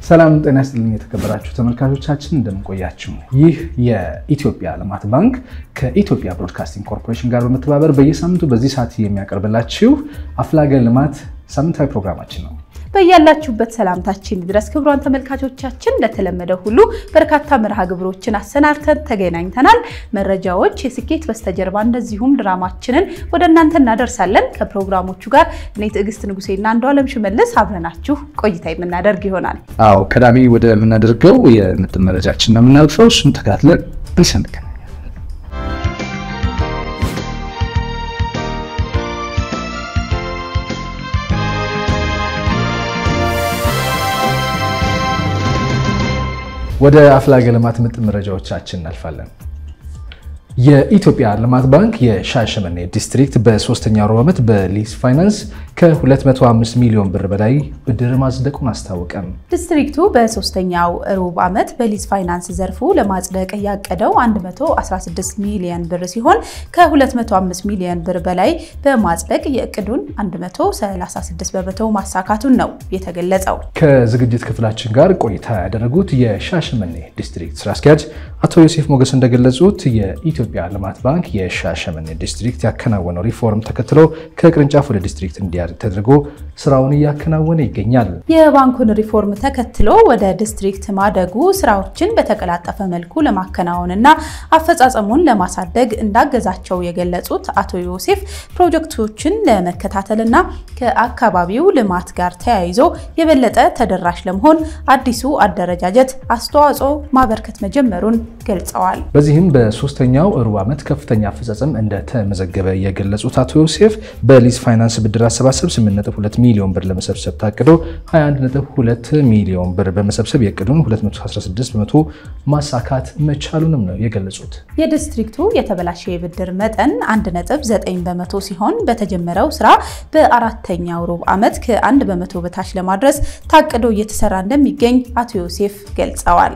ሰላም ጤና ይስጥልኝ የተከበራችሁ ተመልካቾቻችን እንደምንቆያችሁ። ይህ የኢትዮጵያ ልማት ባንክ ከኢትዮጵያ ብሮድካስቲንግ ኮርፖሬሽን ጋር በመተባበር በየሳምንቱ በዚህ ሰዓት የሚያቀርብላችሁ አፍላገ ልማት ሳምንታዊ ፕሮግራማችን ነው። በያላችሁበት ሰላምታችን ድረስ ክቡራን ተመልካቾቻችን፣ እንደተለመደ ሁሉ በርካታ መርሃ ግብሮችን አሰናድተን ተገናኝተናል። መረጃዎች፣ የስኬት በስተጀርባ እንደዚሁም ድራማችንን ወደ እናንተ እናደርሳለን። ከፕሮግራሞቹ ጋር እኔ ትዕግስት ንጉሴና አንዱ አለም ሽመልስ አብረናችሁ ቆይታ የምናደርግ ይሆናል። አዎ ቀዳሚ ወደ ምናደርገው የምጥን መረጃችን ነው የምናልፈው። እሱን ተከታትለን እንሰንቀ ወደ አፍላገ ልማት ምጥን መረጃዎቻችን እናልፋለን። የኢትዮጵያ ልማት ባንክ የሻሸመኔ ዲስትሪክት በሶስተኛው ሩብ ዓመት በሊዝ ፋይናንስ ከ205 ሚሊዮን ብር በላይ ብድር ማጽደቁን አስታወቀም። ዲስትሪክቱ በሶስተኛው ሩብ ዓመት በሊዝ ፋይናንስ ዘርፉ ለማጽደቅ ያቀደው 116 ሚሊዮን ብር ሲሆን ከ205 ሚሊዮን ብር በላይ በማጽደቅ የእቅዱን 136 በመቶ ማሳካቱን ነው የተገለጸው። ከዝግጅት ክፍላችን ጋር ቆይታ ያደረጉት የሻሸመኔ ዲስትሪክት ስራ አስኪያጅ አቶ ዮሴፍ ሞገስ እንደገለጹት የኢትዮጵያ ልማት ባንክ የሻሸመኔ ዲስትሪክት ያከናወነው ሪፎርም ተከትሎ ከቅርንጫፍ ወደ ዲስትሪክት እንዲያድግ ተደርጎ ስራውን እያከናወነ ይገኛል። የባንኩን ሪፎርም ተከትሎ ወደ ዲስትሪክት ማደጉ ስራዎችን በተቀላጠፈ መልኩ ለማከናወንና አፈጻጸሙን ለማሳደግ እንዳገዛቸው የገለጹት አቶ ዮሴፍ ፕሮጀክቶችን ለመከታተልና ከአካባቢው ልማት ጋር ተያይዞ የበለጠ ተደራሽ ለመሆን አዲሱ አደረጃጀት አስተዋጽኦ ማበርከት መጀመሩን ገልጸዋል። በዚህም በሶስተኛው ሩብ ዓመት ከፍተኛ አፈጻጸም እንደተመዘገበ የገለጹት አቶ ዮሴፍ በሊዝ ፋይናንስ ብድር አሰባሰብ 8.2 ሚሊዮን ብር ለመሰብሰብ ታቅዶ 21.2 ሚሊዮን ብር በመሰብሰብ የእቅዱን 216 በመቶ ማሳካት መቻሉንም ነው የገለጹት። የዲስትሪክቱ የተበላሸ የብድር መጠን 1.9 በመቶ ሲሆን በተጀመረው ስራ በአራተኛው ሩብ ዓመት ከ1 በመቶ በታች ለማድረስ ታቅዶ እየተሰራ እንደሚገኝ አቶ ዮሴፍ ገልጸዋል።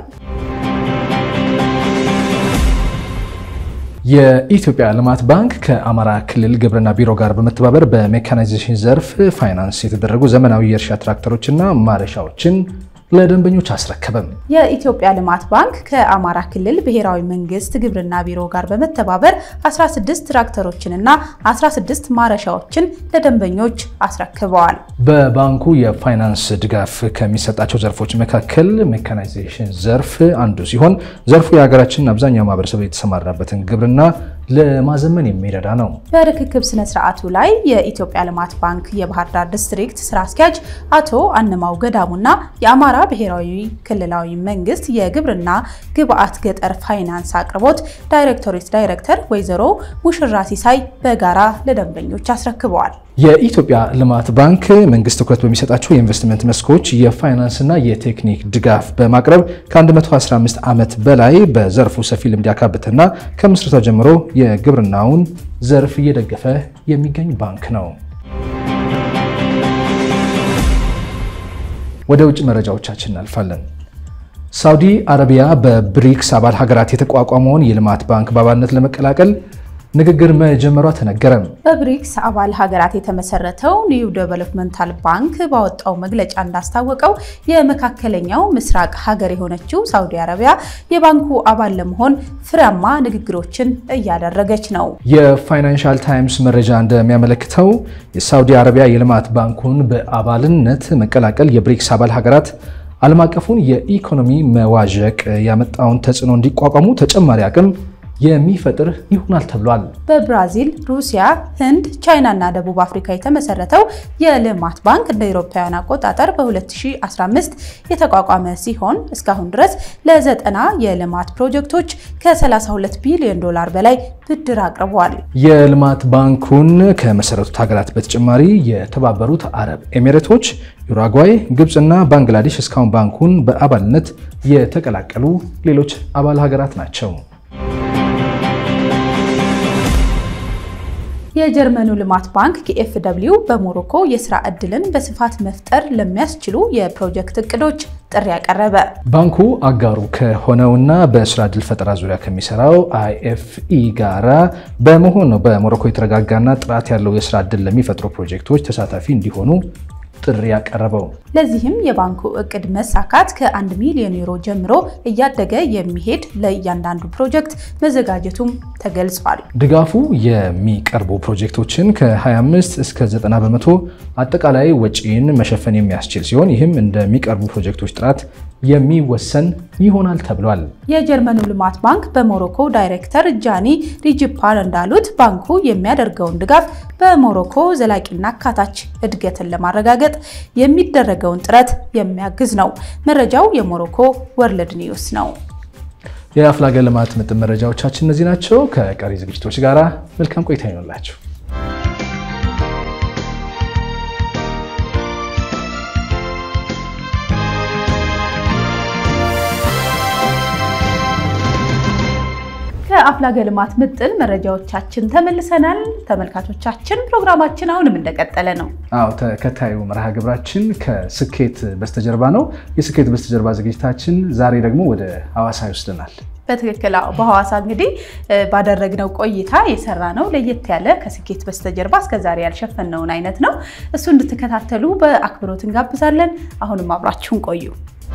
የኢትዮጵያ ልማት ባንክ ከአማራ ክልል ግብርና ቢሮ ጋር በመተባበር በሜካናይዜሽን ዘርፍ ፋይናንስ የተደረጉ ዘመናዊ የእርሻ ትራክተሮችና ማረሻዎችን ለደንበኞች አስረከበም። የኢትዮጵያ ልማት ባንክ ከአማራ ክልል ብሔራዊ መንግስት ግብርና ቢሮ ጋር በመተባበር 16 ትራክተሮችንና 16 ማረሻዎችን ለደንበኞች አስረክበዋል። በባንኩ የፋይናንስ ድጋፍ ከሚሰጣቸው ዘርፎች መካከል ሜካናይዜሽን ዘርፍ አንዱ ሲሆን ዘርፉ የሀገራችንን አብዛኛው ማህበረሰብ የተሰማራበትን ግብርና ለማዘመን የሚረዳ ነው። በርክክብ ስነ ስርዓቱ ላይ የኢትዮጵያ ልማት ባንክ የባህር ዳር ዲስትሪክት ስራ አስኪያጅ አቶ አንማው ገዳሙና የአማራ ብሔራዊ ክልላዊ መንግስት የግብርና ግብአት ገጠር ፋይናንስ አቅርቦት ዳይሬክቶሬት ዳይሬክተር ወይዘሮ ሙሽራ ሲሳይ በጋራ ለደንበኞች አስረክበዋል። የኢትዮጵያ ልማት ባንክ መንግስት ትኩረት በሚሰጣቸው የኢንቨስትመንት መስኮች የፋይናንስና የቴክኒክ ድጋፍ በማቅረብ ከ115 ዓመት በላይ በዘርፉ ሰፊ ልምድ ያካበተና ከምስረታው ጀምሮ የግብርናውን ዘርፍ እየደገፈ የሚገኝ ባንክ ነው። ወደ ውጭ መረጃዎቻችን እናልፋለን። ሳውዲ አረቢያ በብሪክስ አባል ሀገራት የተቋቋመውን የልማት ባንክ በአባልነት ለመቀላቀል ንግግር መጀመሯ ተነገረ። በብሪክስ አባል ሀገራት የተመሰረተው ኒው ዴቨሎፕመንታል ባንክ ባወጣው መግለጫ እንዳስታወቀው የመካከለኛው ምስራቅ ሀገር የሆነችው ሳውዲ አረቢያ የባንኩ አባል ለመሆን ፍሬያማ ንግግሮችን እያደረገች ነው። የፋይናንሻል ታይምስ መረጃ እንደሚያመለክተው የሳውዲ አረቢያ የልማት ባንኩን በአባልነት መቀላቀል የብሪክስ አባል ሀገራት ዓለም አቀፉን የኢኮኖሚ መዋዠቅ ያመጣውን ተጽዕኖ እንዲቋቋሙ ተጨማሪ አቅም የሚፈጥር ይሆናል ተብሏል። በብራዚል፣ ሩሲያ፣ ህንድ፣ ቻይና እና ደቡብ አፍሪካ የተመሰረተው የልማት ባንክ እንደ አውሮፓውያን አቆጣጠር በ2015 የተቋቋመ ሲሆን እስካሁን ድረስ ለዘጠና የልማት ፕሮጀክቶች ከ32 ቢሊዮን ዶላር በላይ ብድር አቅርበዋል። የልማት ባንኩን ከመሰረቱት ሀገራት በተጨማሪ የተባበሩት አረብ ኤሚሬቶች፣ ዩራጓይ፣ ግብፅ እና ባንግላዴሽ እስካሁን ባንኩን በአባልነት የተቀላቀሉ ሌሎች አባል ሀገራት ናቸው። የጀርመኑ ልማት ባንክ ኬኤፍደብሊው በሞሮኮ የስራ ዕድልን በስፋት መፍጠር ለሚያስችሉ የፕሮጀክት እቅዶች ጥሪ ያቀረበ። ባንኩ አጋሩ ከሆነውና በስራ ዕድል ፈጠራ ዙሪያ ከሚሰራው አይኤፍኢ ጋራ በመሆን ነው በሞሮኮ የተረጋጋና ጥራት ያለው የስራ ዕድል ለሚፈጥሩ ፕሮጀክቶች ተሳታፊ እንዲሆኑ ጥሪ ያቀረበው። ለዚህም የባንኩ እቅድ መሳካት ከ1 ሚሊዮን ዩሮ ጀምሮ እያደገ የሚሄድ ለእያንዳንዱ ፕሮጀክት መዘጋጀቱም ተገልጿል። ድጋፉ የሚቀርቡ ፕሮጀክቶችን ከ25 እስከ 90 በመቶ አጠቃላይ ወጪን መሸፈን የሚያስችል ሲሆን ይህም እንደሚቀርቡ ፕሮጀክቶች ጥራት የሚወሰን ይሆናል ተብሏል። የጀርመኑ ልማት ባንክ በሞሮኮ ዳይሬክተር ጃኒ ሪጅፓል እንዳሉት ባንኩ የሚያደርገውን ድጋፍ በሞሮኮ ዘላቂና አካታች እድገትን ለማረጋገጥ የሚደረገውን ጥረት የሚያግዝ ነው። መረጃው የሞሮኮ ወርልድ ኒውስ ነው። የአፍላገ ልማት ምጥን መረጃዎቻችን እነዚህ ናቸው። ከቀሪ ዝግጅቶች ጋር መልካም ቆይታ ይኖላችሁ። ከአፍላገ ልማት ምጥን መረጃዎቻችን ተመልሰናል። ተመልካቾቻችን ፕሮግራማችን አሁንም እንደቀጠለ ነው። አዎ ተከታዩ መርሃ ግብራችን ከስኬት በስተጀርባ ነው። የስኬት በስተጀርባ ዝግጅታችን ዛሬ ደግሞ ወደ ሐዋሳ ይወስደናል። በትክክል በሐዋሳ እንግዲህ ባደረግነው ቆይታ የሰራ ነው ለየት ያለ ከስኬት በስተጀርባ እስከዛሬ ያልሸፈነውን አይነት ነው። እሱ እንድትከታተሉ በአክብሮት እንጋብዛለን። አሁንም አብራችሁን ቆዩ።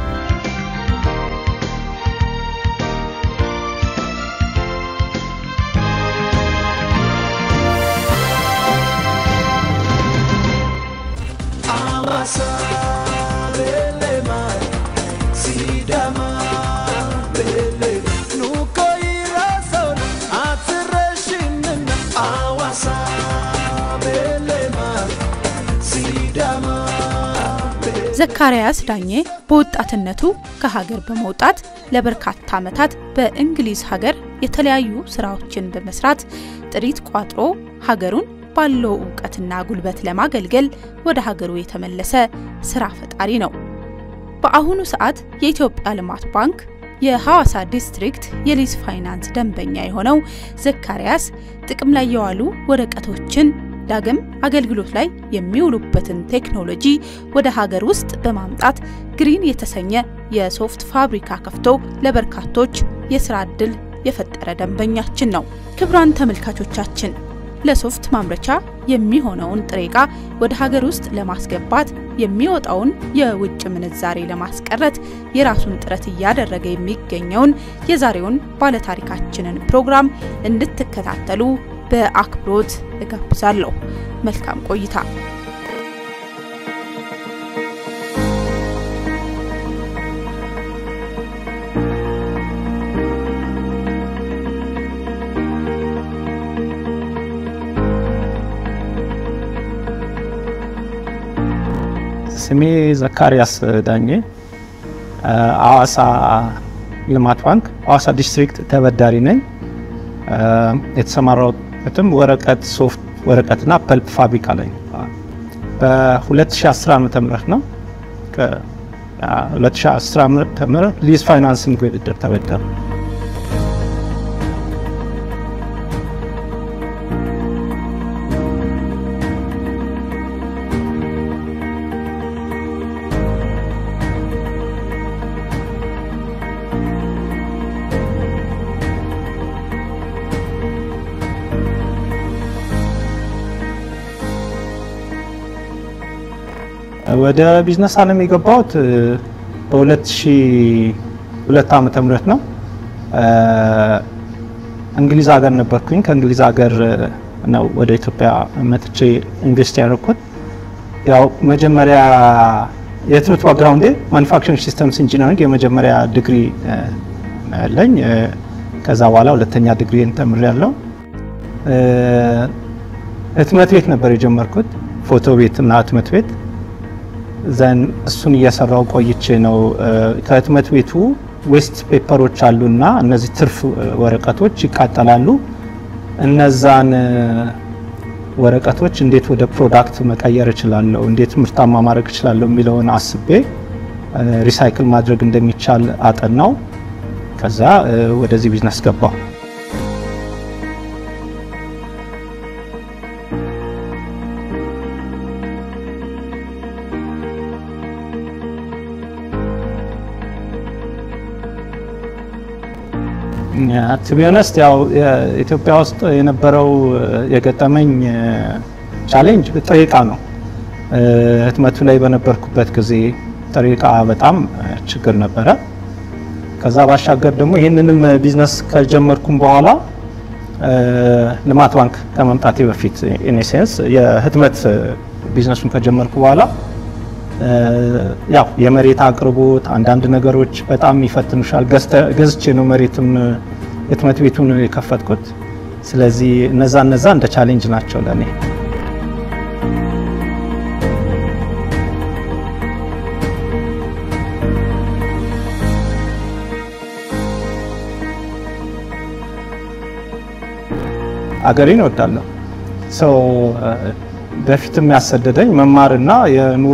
ዘካርያስ ዳኜ በወጣትነቱ ከሀገር በመውጣት ለበርካታ ዓመታት በእንግሊዝ ሀገር የተለያዩ ስራዎችን በመስራት ጥሪት ቋጥሮ ሀገሩን ባለው እውቀትና ጉልበት ለማገልገል ወደ ሀገሩ የተመለሰ ስራ ፈጣሪ ነው። በአሁኑ ሰዓት የኢትዮጵያ ልማት ባንክ የሐዋሳ ዲስትሪክት የሊዝ ፋይናንስ ደንበኛ የሆነው ዘካርያስ ጥቅም ላይ የዋሉ ወረቀቶችን ዳግም አገልግሎት ላይ የሚውሉበትን ቴክኖሎጂ ወደ ሀገር ውስጥ በማምጣት ግሪን የተሰኘ የሶፍት ፋብሪካ ከፍቶ ለበርካቶች የስራ ዕድል የፈጠረ ደንበኛችን ነው። ክቡራን ተመልካቾቻችን ለሶፍት ማምረቻ የሚሆነውን ጥሬ ዕቃ ወደ ሀገር ውስጥ ለማስገባት የሚወጣውን የውጭ ምንዛሬ ለማስቀረት የራሱን ጥረት እያደረገ የሚገኘውን የዛሬውን ባለታሪካችንን ፕሮግራም እንድትከታተሉ በአክብሮት እጋብዛለሁ። መልካም ቆይታ። ስሜ ዘካርያስ ዳኜ ሐዋሳ ልማት ባንክ ሐዋሳ ዲስትሪክት ተበዳሪ ነኝ። የተሰማራሁበትም ወረቀት ሶፍት ወረቀትና ፐልፕ ፋብሪካ ላይ በ2010 ዓ ም ነው። ከ2010 ዓ ም ሊዝ ፋይናንሲንግ ውድድር ተበደሩ። ወደ ቢዝነስ ዓለም የገባሁት በ2002 ዓመተ ምህረት ነው። እንግሊዝ ሀገር ነበርኩኝ። ከእንግሊዝ ሀገር ነው ወደ ኢትዮጵያ መጥቼ ኢንቨስት ያደረኩት። ያው መጀመሪያ የትምህርት ባክግራውንዴ ማኒፋክቸሪንግ ሲስተምስ ኢንጂነሪንግ የመጀመሪያ ዲግሪ ያለኝ፣ ከዛ በኋላ ሁለተኛ ዲግሪን ተምሬያለሁ። ህትመት ቤት ነበር የጀመርኩት፣ ፎቶ ቤት እና ህትመት ቤት ዘን እሱን እየሰራው ቆይቼ ነው። ከህትመት ቤቱ ዌስት ፔፐሮች አሉና እነዚህ ትርፍ ወረቀቶች ይቃጠላሉ። እነዛን ወረቀቶች እንዴት ወደ ፕሮዳክት መቀየር እችላለሁ፣ እንዴት ምርታማ ማድረግ እችላለሁ የሚለውን አስቤ ሪሳይክል ማድረግ እንደሚቻል አጠናው። ከዛ ወደዚህ ቢዝነስ ገባው። ቱቢሆነስት ያው ኢትዮጵያ ውስጥ የነበረው የገጠመኝ ቻሌንጅ ጥሬ ዕቃ ነው። ህትመቱ ላይ በነበርኩበት ጊዜ ጥሬ ዕቃ በጣም ችግር ነበረ። ከዛ ባሻገር ደግሞ ይህንንም ቢዝነስ ከጀመርኩም በኋላ ልማት ባንክ ከመምጣቴ በፊት ኢኔሴንስ የህትመት ቢዝነሱን ከጀመርኩ በኋላ ያው የመሬት አቅርቦት አንዳንድ ነገሮች በጣም ይፈትኑሻል። ገዝቼ ነው መሬትም ህትመት ቤቱን የከፈትኩት። ስለዚህ እነዛ እነዛ እንደ ቻሌንጅ ናቸው ለእኔ። አገሬን እወዳለሁ። ሰው በፊትም ያሰደደኝ መማርና የኑሮ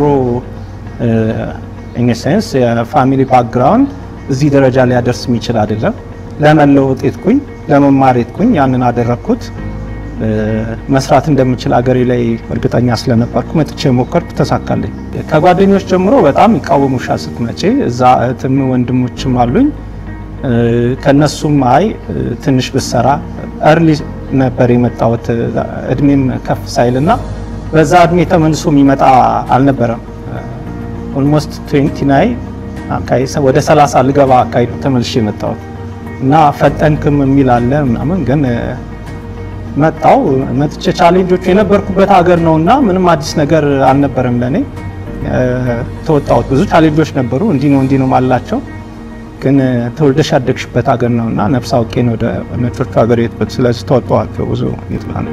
ኢንሴንስ የፋሚሊ ባክግራውንድ እዚህ ደረጃ ሊያደርስ የሚችል አይደለም። ለመለወጥ የትኩኝ ለመማር የትኩኝ ያንን አደረግኩት። መስራት እንደምችል አገሬ ላይ እርግጠኛ ስለነበርኩ መጥቼ ሞከርኩ፣ ተሳካልኝ። ከጓደኞች ጀምሮ በጣም ይቃወሙሻል ስትመጪ። እዛ እህትም ወንድሞችም አሉኝ። ከነሱም አይ ትንሽ ብሰራ እርሊ ነበር የመጣሁት እድሜም ከፍ ሳይልና በዛ እድሜ ተመልሶ የሚመጣ አልነበረም። ኦልሞስት ትዌንቲ ናይ ወደ 30 ልገባ አካባቢ ተመልሼ የመጣሁት እና ፈጠንክም የሚል አለ ምናምን ግን መጣው መጥቼ ቻሌንጆቹ የነበርኩበት ሀገር ነው እና ምንም አዲስ ነገር አልነበረም ለእኔ ተወጣሁት። ብዙ ቻሌንጆች ነበሩ፣ እንዲህ ነው እንዲህ ነው ማላቸው ግን ተወልደሽ ያደግሽበት ሀገር ነው እና ነፍስ አውቄ ነው ወደ ነጮቹ ሀገር የትበት ስለዚህ ተወጣኋቸው ብዙ ይጥላ ነው።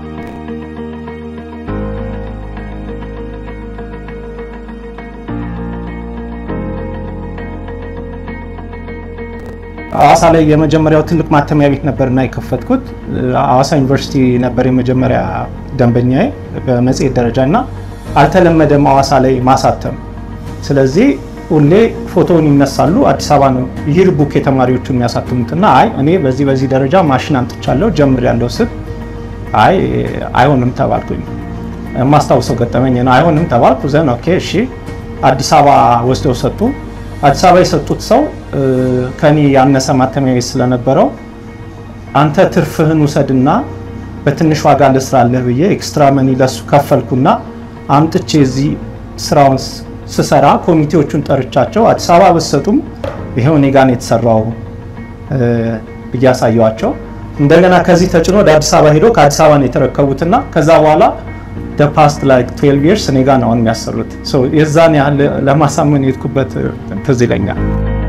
ሐዋሳ ላይ የመጀመሪያው ትልቅ ማተሚያ ቤት ነበርና የከፈትኩት ሐዋሳ ዩኒቨርሲቲ ነበር የመጀመሪያ ደንበኛዬ በመጽሔት ደረጃ እና አልተለመደም ሐዋሳ ላይ ማሳተም። ስለዚህ ሁሌ ፎቶውን ይነሳሉ። አዲስ አበባ ነው ይር ቡክ የተማሪዎቹ የሚያሳትሙትና አይ እኔ በዚህ በዚህ ደረጃ ማሽን አምጥቻለሁ ጀምር ያለው ስል አይ አይሆንም ተባልኩኝ። የማስታውሰው ገጠመኝ ነው። አይሆንም ተባልኩ። ዘን ኦኬ እሺ አዲስ አበባ ወስደው ሰጡ። አዲስ አበባ የሰጡት ሰው ከኔ ያነሰ ማተሚያ ቤት ስለነበረው አንተ ትርፍህን ውሰድና በትንሽ ዋጋ ልስራለህ ብዬ ኤክስትራ መኒ ለሱ ከፈልኩና አምጥቼ እዚህ ስራውን ስሰራ ኮሚቴዎቹን ጠርቻቸው አዲስ አበባ በሰጡም ይሄው እኔ ጋር ነው የተሰራው ብዬ አሳየዋቸው። እንደገና ከዚህ ተጭኖ ወደ አዲስ አበባ ሄዶ ከአዲስ አበባ ነው የተረከቡትና ከዛ በኋላ ፓስት ላይክ 12 ይርስ እኔ ጋር ነው አሁን የሚያሰሩት። የዛን ያህል ለማሳመን የሄድኩበት ትዝ ይለኛል።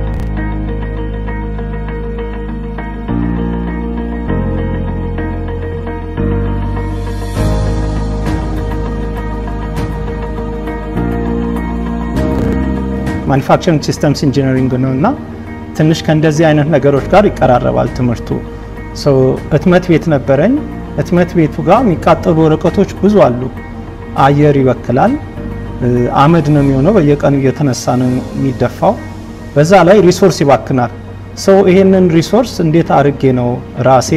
ማኒፋክቸሪንግ ሲስተምስ ኢንጂነሪንግ ነው እና ትንሽ ከእንደዚህ አይነት ነገሮች ጋር ይቀራረባል ትምህርቱ። ህትመት ቤት ነበረኝ። ህትመት ቤቱ ጋር የሚቃጠሉ ወረቀቶች ብዙ አሉ። አየር ይበክላል፣ አመድ ነው የሚሆነው፣ በየቀኑ እየተነሳ ነው የሚደፋው። በዛ ላይ ሪሶርስ ይባክናል። ሰው ይሄንን ሪሶርስ እንዴት አድርጌ ነው ራሴ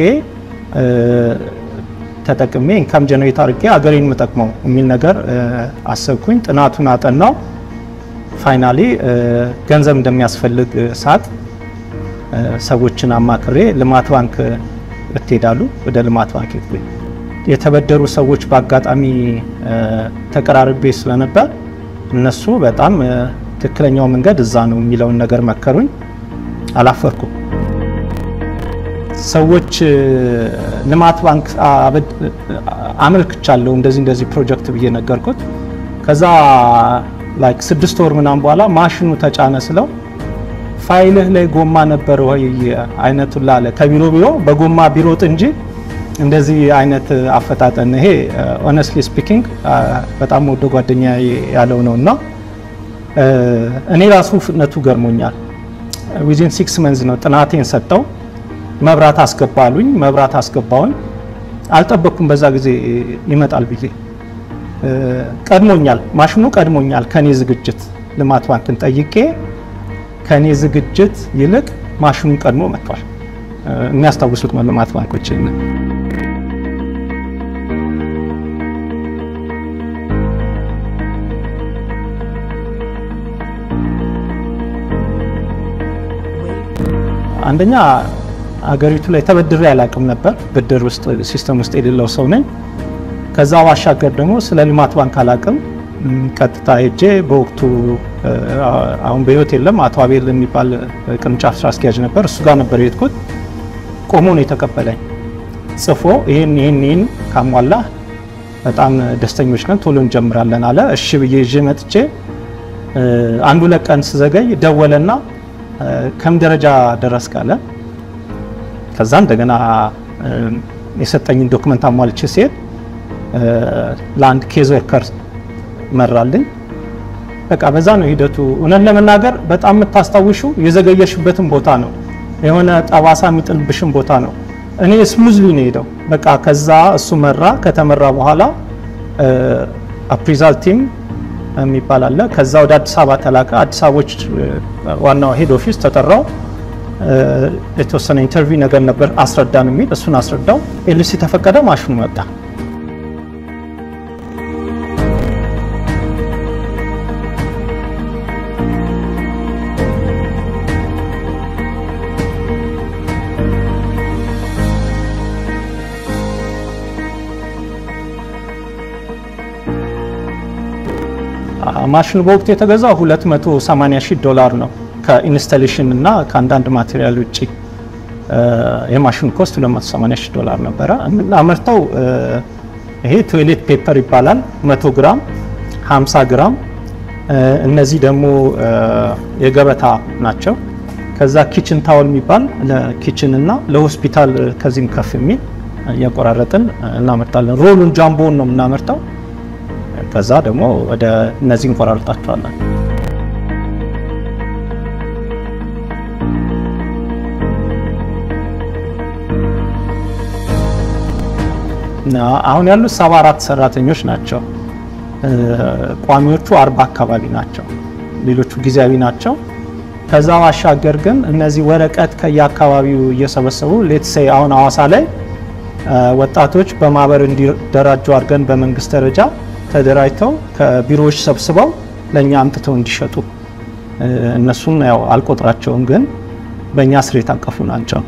ተጠቅሜ ኢንካም ጀነሬት አድርጌ አገሬን የምጠቅመው የሚል ነገር አሰብኩኝ። ጥናቱን አጠናው። ፋይናሊ ገንዘብ እንደሚያስፈልግ ሳቅ ሰዎችን አማክሬ ልማት ባንክ እትሄዳሉ። ወደ ልማት ባንክ ሄድኩኝ። የተበደሩ ሰዎች በአጋጣሚ ተቀራርቤ ስለነበር እነሱ በጣም ትክክለኛው መንገድ እዛ ነው የሚለውን ነገር መከሩኝ። አላፈርኩም። ሰዎች ልማት ባንክ አመልክቻለሁ እንደዚህ እንደዚህ ፕሮጀክት ብዬ ነገርኩት። ከዛ ላይክ ስድስት ወር ምናምን በኋላ ማሽኑ ተጫነ ስለው ፋይልህ ላይ ጎማ ነበር ወይ አይነቱን ላለ ከቢሮ ቢሮ በጎማ ቢሮጥ እንጂ እንደዚህ አይነት አፈጣጠን ይሄ ኦነስትሊ ስፒኪንግ በጣም ወደ ጓደኛ ያለው ነው እና እኔ ራሱ ፍጥነቱ ገርሞኛል። ዊዚን ሲክስ መንዝ ነው ጥናቴን ሰጠው። መብራት አስገባሉኝ። መብራት አስገባውኝ። አልጠበቅኩም በዛ ጊዜ ይመጣል ብዬ ቀድሞኛል፣ ማሽኑ ቀድሞኛል ከኔ ዝግጅት። ልማት ባንክን ጠይቄ ከኔ ዝግጅት ይልቅ ማሽኑን ቀድሞ መጥቷል። የሚያስታውሱት ልማት ባንኮች አንደኛ አገሪቱ ላይ ተበድሬ አላውቅም ነበር። ብድር ውስጥ ሲስተም ውስጥ የሌለው ሰው ነኝ። ከዛ ባሻገር ደግሞ ስለ ልማት ባንክ አላውቅም። ቀጥታ ሄጄ በወቅቱ አሁን በህይወት የለም አቶ አቤል የሚባል ቅርንጫፍ ስራ አስኪያጅ ነበር። እሱ ጋር ነበር የሄድኩት። ቆሞ ነው የተቀበለኝ። ጽፎ ይህን ይህን ይህን ካሟላ በጣም ደስተኞች ነን፣ ቶሎ እንጀምራለን አለ። እሺ ብዬ ይዤ መጥቼ አንዱ ሁለት ቀን ስዘገይ ደወለና ከም ደረጃ ደረስክ አለ። ከዛ እንደገና የሰጠኝን ዶክመንት አሟልቼ ሲሄድ ለአንድ ኬዝ ወርከር መራልኝ። በቃ በዛ ነው ሂደቱ። እውነት ለመናገር በጣም የምታስታውሹ የዘገየሽበትን ቦታ ነው፣ የሆነ ጠባሳ የሚጥልብሽን ቦታ ነው። እኔ ስሙዝሊ ነው ሄደው በቃ ከዛ እሱ መራ። ከተመራ በኋላ አፕሪዛል ቲም የሚባል አለ። ከዛ ወደ አዲስ አበባ ተላከ። አዲስ አበቦች ዋናው ሄድ ኦፊስ ተጠራው። የተወሰነ ኢንተርቪው ነገር ነበር አስረዳን የሚል እሱን አስረዳው። ኤልሲ ተፈቀደ፣ ማሽኑ መጣ። ማሽኑ በወቅቱ የተገዛው 280 ሺህ ዶላር ነው። ከኢንስታሌሽን እና ከአንዳንድ ማቴሪያል ውጭ የማሽኑ ኮስት 280 ሺህ ዶላር ነበረ። የምናመርተው ይሄ ቶይሌት ፔፐር ይባላል 100 ግራም፣ 50 ግራም። እነዚህ ደግሞ የገበታ ናቸው። ከዛ ኪችን ታወል የሚባል ለኪችን እና ለሆስፒታል ከዚህም ከፍ የሚል እያቆራረጥን እናመርታለን። ሮሉን ጃምቦውን ነው የምናመርተው። ከዛ ደግሞ ወደ እነዚህ እንቆራርጣቸዋለን። አሁን ያሉት ሰባ አራት ሰራተኞች ናቸው። ቋሚዎቹ አርባ አካባቢ ናቸው። ሌሎቹ ጊዜያዊ ናቸው። ከዛ ባሻገር ግን እነዚህ ወረቀት ከየአካባቢው እየሰበሰቡ ሌትሴ አሁን ሐዋሳ ላይ ወጣቶች በማህበር እንዲደራጁ አድርገን በመንግስት ደረጃ ተደራጅተው ከቢሮዎች ሰብስበው ለእኛ አምጥተው እንዲሸጡ እነሱን ያው አልቆጥራቸውም፣ ግን በእኛ ስር የታቀፉ ናቸው።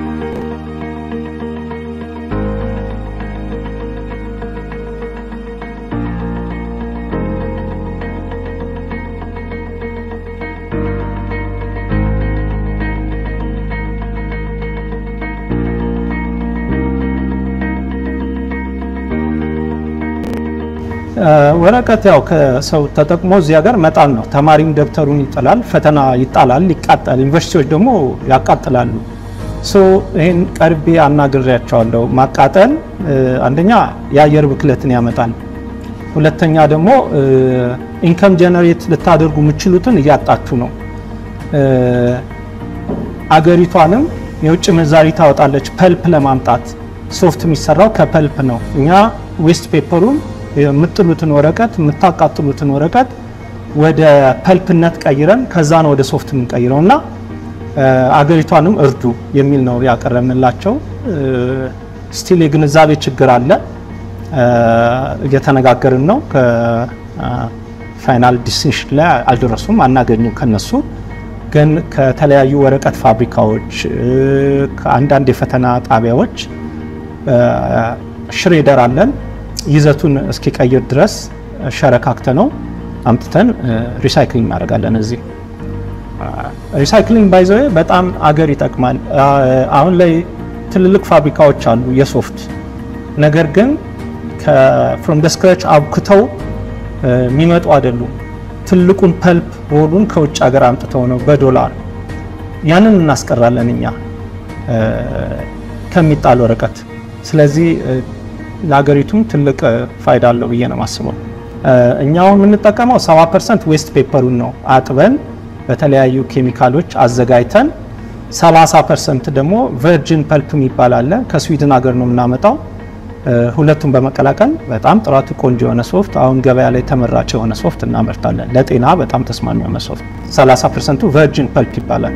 ወረቀት ያው ከሰው ተጠቅሞ እዚህ ሀገር መጣል ነው። ተማሪም ደብተሩን ይጥላል፣ ፈተና ይጣላል፣ ይቃጠል። ዩኒቨርሲቲዎች ደግሞ ያቃጥላሉ። ሶ ይህን ቀርቤ አናግሬያቸዋለሁ። ማቃጠል አንደኛ የአየር ብክለትን ያመጣል፣ ሁለተኛ ደግሞ ኢንከም ጀነሬት ልታደርጉ የምችሉትን እያጣችሁ ነው። አገሪቷንም የውጭ ምንዛሪ ታወጣለች። ፐልፕ ለማምጣት ሶፍት የሚሰራው ከፐልፕ ነው። እኛ ዌስት ፔፐሩን የምጥሉትን ወረቀት የምታቃጥሉትን ወረቀት ወደ ፐልፕነት ቀይረን ከዛ ነው ወደ ሶፍት የምንቀይረው እና አገሪቷንም እርዱ የሚል ነው ያቀረብንላቸው። ስቲል የግንዛቤ ችግር አለ። እየተነጋገርን ነው። ከፋይናል ዲሲሽን ላይ አልደረሱም፣ አናገኙም ከነሱ ግን ከተለያዩ ወረቀት ፋብሪካዎች ከአንዳንድ የፈተና ጣቢያዎች ሽሬደር አለን ይዘቱን እስኪቀይር ድረስ ሸረካክተ ነው አምጥተን ሪሳይክሊንግ እናደርጋለን። እዚህ ሪሳይክሊንግ ባይዘ በጣም አገር ይጠቅማል። አሁን ላይ ትልልቅ ፋብሪካዎች አሉ የሶፍት ነገር ግን ፍሮም ደ ስክራች አብክተው የሚመጡ አይደሉም። ትልቁን ፐልፕ ሮሉን ከውጭ ሀገር አምጥተው ነው በዶላር ያንን እናስቀራለን እኛ ከሚጣል ወረቀት። ስለዚህ ለሀገሪቱም ትልቅ ፋይዳ አለው ብዬ ነው የማስበው። እኛውን የምንጠቀመው 70 ፐርሰንት ዌስት ፔፐሩን ነው አጥበን በተለያዩ ኬሚካሎች አዘጋጅተን 30 ፐርሰንት ደግሞ ቨርጅን ፐልፕ የሚባል አለ ከስዊድን ሀገር ነው የምናመጣው። ሁለቱን በመቀላቀል በጣም ጥራቱ ቆንጆ የሆነ ሶፍት አሁን ገበያ ላይ ተመራጭ የሆነ ሶፍት እናመርታለን። ለጤና በጣም ተስማሚ የሆነ ሶፍት 30 ፐርሰንቱ ቨርጅን ፐልፕ ይባላል።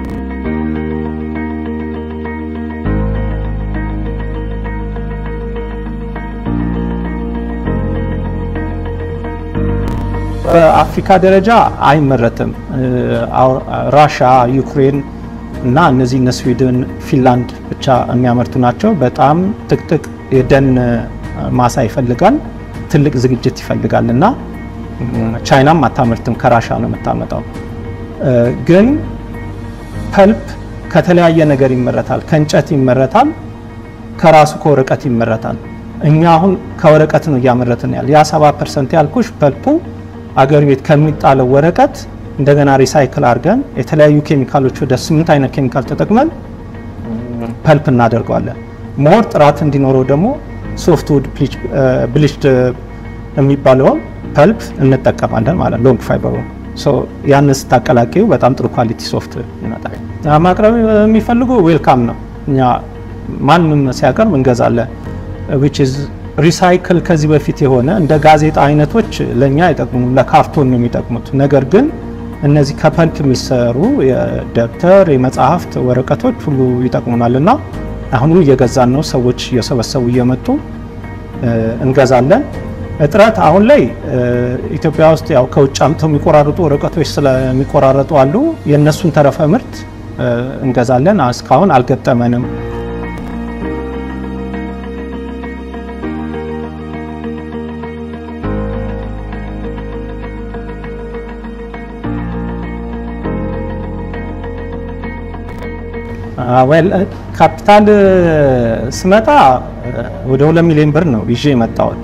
በአፍሪካ ደረጃ አይመረትም። ራሻ፣ ዩክሬን እና እነዚህ እነ ስዊድን፣ ፊንላንድ ብቻ የሚያመርቱ ናቸው። በጣም ጥቅጥቅ የደን ማሳ ይፈልጋል፣ ትልቅ ዝግጅት ይፈልጋል እና ቻይናም አታመርትም፣ ከራሻ ነው የምታመጣው። ግን ፐልፕ ከተለያየ ነገር ይመረታል። ከእንጨት ይመረታል፣ ከራሱ ከወረቀት ይመረታል። እኛ አሁን ከወረቀት ነው እያመረትን ያለ ያ 70 ፐርሰንት ያልኩሽ ፐልፑ አገር ቤት ከሚጣለው ወረቀት እንደገና ሪሳይክል አድርገን የተለያዩ ኬሚካሎች ወደ ስምንት አይነት ኬሚካል ተጠቅመን ፐልፕ እናደርገዋለን። ሞር ጥራት እንዲኖረው ደግሞ ሶፍትውድ ብሊችድ የሚባለውን ፐልፕ እንጠቀማለን ማለት ሎንግ ፋይበሩ ያን ስታቀላቂው በጣም ጥሩ ኳሊቲ ሶፍት ይመጣል። ማቅረብ የሚፈልጉ ዌልካም ነው። እኛ ማንም ሲያቀርብ እንገዛለን። ዊች ኢዝ ሪሳይክል ከዚህ በፊት የሆነ እንደ ጋዜጣ አይነቶች ለእኛ አይጠቅሙም፣ ለካርቶን ነው የሚጠቅሙት። ነገር ግን እነዚህ ከፐልፕ የሚሰሩ የደብተር የመጽሐፍት ወረቀቶች ሁሉ ይጠቅሙናል እና አሁንም እየገዛን ነው። ሰዎች እየሰበሰቡ እየመጡ እንገዛለን። እጥረት አሁን ላይ ኢትዮጵያ ውስጥ ያው ከውጭ አምጥተው የሚቆራረጡ ወረቀቶች ስለሚቆራረጡ አሉ። የእነሱን ተረፈ ምርት እንገዛለን። እስካሁን አልገጠመንም። ካፒታል ስመጣ ወደ ሁለት ሚሊዮን ብር ነው ይዤ የመጣሁት።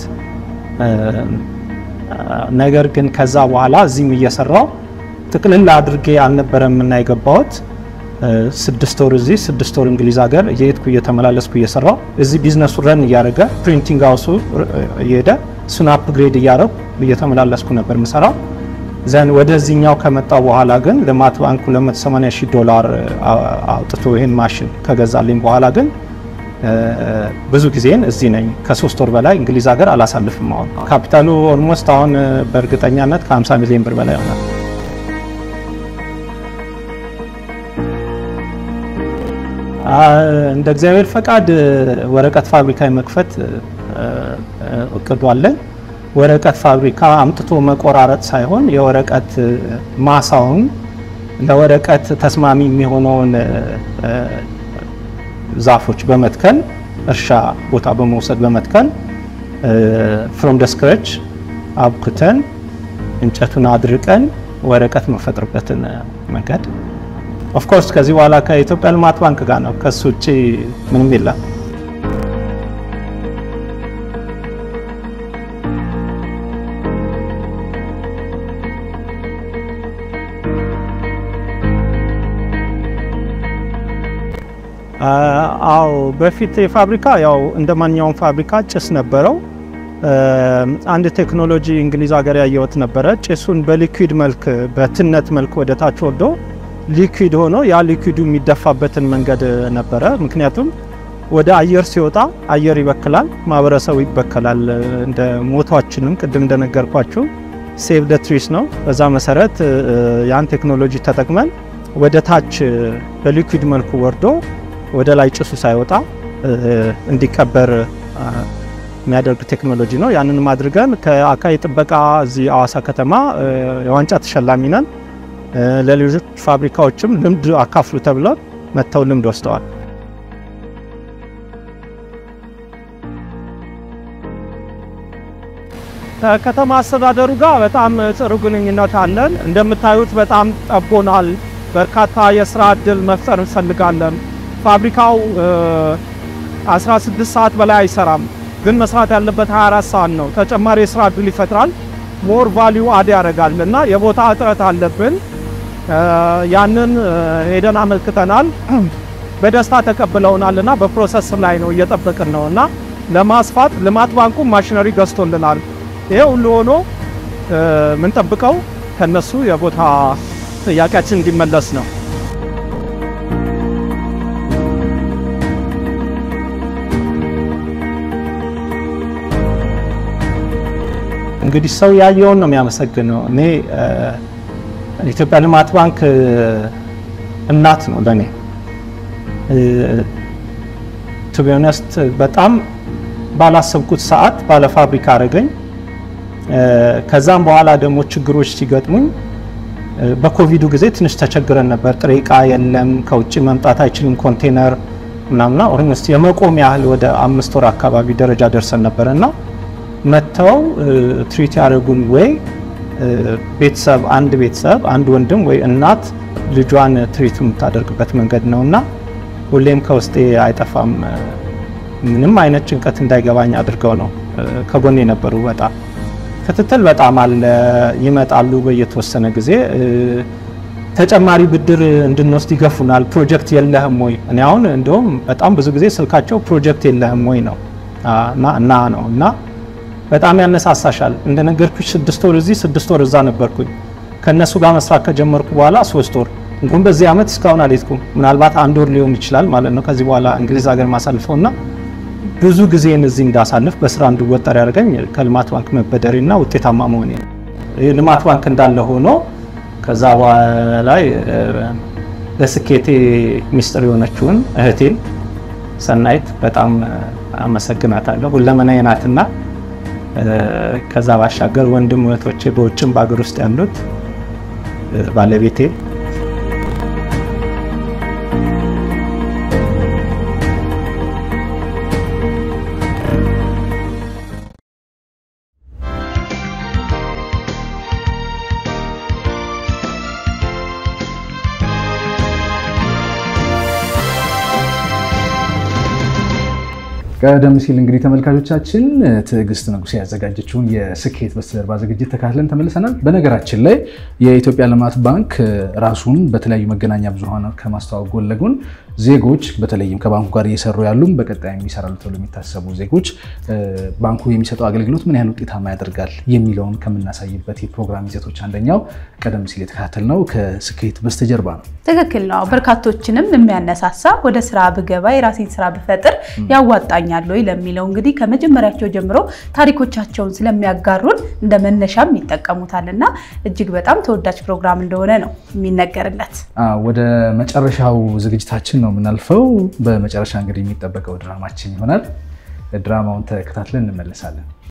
ነገር ግን ከዛ በኋላ እዚህም እየሰራው ጥቅልል አድርጌ አልነበረም እና የገባሁት ስድስት ወር እዚህ ስድስት ወር እንግሊዝ ሀገር እየሄድኩ እየተመላለስኩ እየሰራው እዚህ ቢዝነሱ ረን እያደረገ ፕሪንቲንግ ሀውሱ እየሄደ እሱን አፕግሬድ እያደረጉ እየተመላለስኩ ነበር ምሰራው። ዘን ወደዚህኛው ከመጣው በኋላ ግን ልማት ባንክ 280 ሺህ ዶላር አውጥቶ ይህን ማሽን ከገዛልኝ በኋላ ግን ብዙ ጊዜን እዚህ ነኝ። ከሶስት ወር በላይ እንግሊዝ ሀገር አላሳልፍም። አሁን ካፒታሉ ኦልሞስት አሁን በእርግጠኛነት ከ50 ሚሊዮን ብር በላይ ይሆናል። እንደ እግዚአብሔር ፈቃድ ወረቀት ፋብሪካ የመክፈት እቅዱ አለን። ወረቀት ፋብሪካ አምጥቶ መቆራረጥ ሳይሆን የወረቀት ማሳውን ለወረቀት ተስማሚ የሚሆነውን ዛፎች በመትከል እርሻ ቦታ በመውሰድ በመትከል ፍሮም ደ ስክራች አብኩተን እንጨቱን አድርቀን ወረቀት መፈጥርበትን መንገድ ኦፍኮርስ ከዚህ በኋላ ከኢትዮጵያ ልማት ባንክ ጋር ነው። ከሱ ውጭ ምንም የለም። አዎ በፊት የፋብሪካ ያው እንደ ማንኛውም ፋብሪካ ጭስ ነበረው። አንድ ቴክኖሎጂ እንግሊዝ ሀገር ያየሁት ነበረ። ጭሱን በሊኩዊድ መልክ በትነት መልክ ወደ ታች ወርዶ ሊኩዊድ ሆኖ ያ ሊኩዊዱ የሚደፋበትን መንገድ ነበረ። ምክንያቱም ወደ አየር ሲወጣ አየር ይበክላል፣ ማህበረሰቡ ይበከላል። እንደ ሞቷችንም ቅድም እንደነገርኳችሁ ሴቭ ደ ትሪስ ነው። በዛ መሰረት ያን ቴክኖሎጂ ተጠቅመን ወደ ታች በሊኩዊድ መልኩ ወርዶ ወደ ላይ ጭሱ ሳይወጣ እንዲቀበር የሚያደርግ ቴክኖሎጂ ነው። ያንንም አድርገን ከአካባቢ ጥበቃ እዚህ አዋሳ ከተማ የዋንጫ ተሸላሚ ነን። ለሌሎች ፋብሪካዎችም ልምድ አካፍሉ ተብለው መጥተው ልምድ ወስደዋል። ከከተማ አስተዳደሩ ጋር በጣም ጥሩ ግንኙነት አለን። እንደምታዩት በጣም ጠቦናል። በርካታ የስራ እድል መፍጠር እንፈልጋለን። ፋብሪካው 16 ሰዓት በላይ አይሰራም፣ ግን መስራት ያለበት 24 ሰዓት ነው። ተጨማሪ የስራ እድል ይፈጥራል፣ ሞር ቫሊዩ አድ ያደርጋል እና የቦታ እጥረት አለብን። ያንን ሄደን አመልክተናል። በደስታ ተቀብለውናል እና በፕሮሰስ ላይ ነው እየጠበቅን ነው እና ለማስፋት ልማት ባንኩ ማሽነሪ ገዝቶልናል። ይሄ ሁሉ ሆኖ የምንጠብቀው ከነሱ የቦታ ጥያቄያችን እንዲመለስ ነው። እንግዲህ ሰው ያየውን ነው የሚያመሰግነው። እኔ ኢትዮጵያ ልማት ባንክ እናት ነው ለእኔ ቱ ቢ ኦነስት በጣም ባላሰብኩት ሰዓት ባለ ፋብሪካ አረገኝ። ከዛም በኋላ ደግሞ ችግሮች ሲገጥሙኝ በኮቪዱ ጊዜ ትንሽ ተቸግረን ነበር። ጥሬ እቃ የለም፣ ከውጭ መምጣት አይችልም፣ ኮንቴነር ምናምና ኦልሞስት የመቆም ያህል ወደ አምስት ወር አካባቢ ደረጃ ደርሰን ነበረ እና መጥተው ትሪት ያደረጉን ወይ ቤተሰብ አንድ ቤተሰብ አንድ ወንድም ወይ እናት ልጇን ትሪት የምታደርግበት መንገድ ነው እና ሁሌም ከውስጤ አይጠፋም። ምንም አይነት ጭንቀት እንዳይገባኝ አድርገው ነው ከጎን የነበሩ። በጣም ክትትል በጣም አለ። ይመጣሉ በየተወሰነ ጊዜ ተጨማሪ ብድር እንድንወስድ ይገፉናል። ፕሮጀክት የለህም ወይ? እኔ አሁን እንደውም በጣም ብዙ ጊዜ ስልካቸው ፕሮጀክት የለህም ወይ ነው እና ነው እና በጣም ያነሳሳሻል። እንደነገርኩሽ ስድስት ወር እዚህ ስድስት ወር እዛ ነበርኩኝ። ከእነሱ ጋር መስራት ከጀመርኩ በኋላ ሶስት ወር እንዲሁም በዚህ ዓመት እስካሁን አልሄድኩም። ምናልባት አንድ ወር ሊሆን ይችላል ማለት ነው ከዚህ በኋላ እንግሊዝ ሀገር ማሳልፈው እና ብዙ ጊዜን እዚህ እንዳሳልፍ በስራ እንድወጠር ያደርገኝ ከልማት ባንክ መበደሬና ውጤታማ መሆኔ ነው። ልማት ባንክ እንዳለ ሆኖ ከዛ በኋላ ለስኬቴ ሚስጥር የሆነችውን እህቴን ሰናይት በጣም አመሰግናታለሁ። ሁለመናዬ ናትና ከዛ ባሻገር ወንድም እህቶቼ በውጭም በሀገር ውስጥ ያሉት ባለቤቴ ቀደም ሲል እንግዲህ ተመልካቾቻችን ትዕግስት ንጉሴ ያዘጋጀችውን የስኬት በስተጀርባ ዝግጅት ተካትለን ተመልሰናል። በነገራችን ላይ የኢትዮጵያ ልማት ባንክ ራሱን በተለያዩ መገናኛ ብዙኃን ከማስተዋወቅ ጎን ለጎን ዜጎች በተለይም ከባንኩ ጋር እየሰሩ ያሉም በቀጣይ የሚሰራሉ ተብሎ የሚታሰቡ ዜጎች ባንኩ የሚሰጠው አገልግሎት ምን ያህል ውጤታማ ያደርጋል የሚለውን ከምናሳይበት የፕሮግራም ይዘቶች አንደኛው ቀደም ሲል የተከታተልነው ከስኬት በስተጀርባ ነው። ትክክል ነው። በርካቶችንም የሚያነሳሳ ወደ ስራ ብገባ የራሴን ስራ ብፈጥር ያዋጣኛል ወይ ለሚለው እንግዲህ ከመጀመሪያቸው ጀምሮ ታሪኮቻቸውን ስለሚያጋሩን እንደ መነሻም ይጠቀሙታል እና እጅግ በጣም ተወዳጅ ፕሮግራም እንደሆነ ነው የሚነገርለት። ወደ መጨረሻው ዝግጅታችን ነው የምናልፈው። በመጨረሻ እንግዲህ የሚጠበቀው ድራማችን ይሆናል። ድራማውን ተከታትለን እንመለሳለን።